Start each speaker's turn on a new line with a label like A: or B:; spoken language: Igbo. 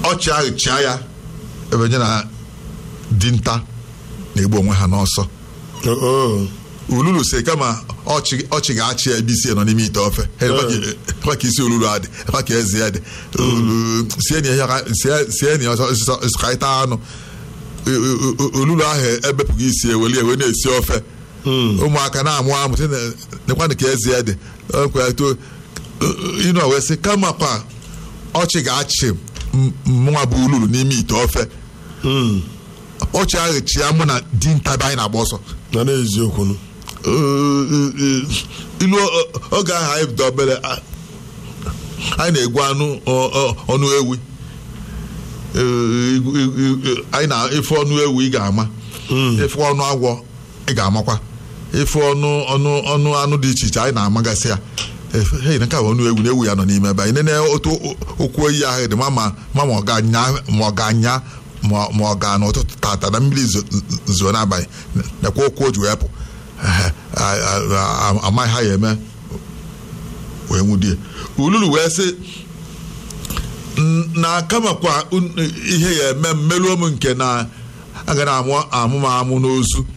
A: ọchị ahụ chịa ya ebe nye na dinta na-egbu onwe ha n'ọsọ
B: Oo.
A: ululu si kama ọchị ọchị ga-achị ya ebe isi ya nọ n'ime ite ofe Ha ekwe ka- ekwe ka isi olulu adị ekwe ka eze ya dị Olu- sie na ihe ka- sie- sie na ọsọ ọsọ- ọsọ ka ịta anụ O- o- o- olulu ahụ ebepụghị isi eweli ewe na-esi ofe ụmụaka na-amụ amụ sị na- nekwanụ ka eze ya dị Ekwe ya too ịnọ wee sị kama kwa ọchị ga-achị m- mụnwa bụ ululu n'ime ite ofe
B: Mm.
A: ọchị ahụ chi ya mụ na dinta be anyị na-agba ọsọ
B: na n'eziokwu nụ.
A: ilu oge ahụ anyị bido obere a- anyị na-egwu anụ ọ- ọ- ọnụ ewi Ee, igu- igu- igu- anyị na ife ọnụ ewu ị ga-ama ife ọnụ agwọ ị ga-amakwa ife ọnụ ọnụ ọnụ anụ dị iche iche anyị na-amagasị ya Efe- hei nke a bụ ọnụ ewu na ewu ya nọ n'ime ebe anyị nene otu okwu oyi ahụ dị ma ma ma ma ọ ga-anya ma ọ ga-anya ma ma ọ ga n'ụtụtụ tata na mmiri zo- zo n'abalị nekwa okwu o ji wee pụ Ehe, a- a- a- amaghị ha ya eme wee nwudie ululu wee sị "N- na kamakwa un- ihe ya eme mmeluo m nke na aga na amụ amụ m amụ n'ozu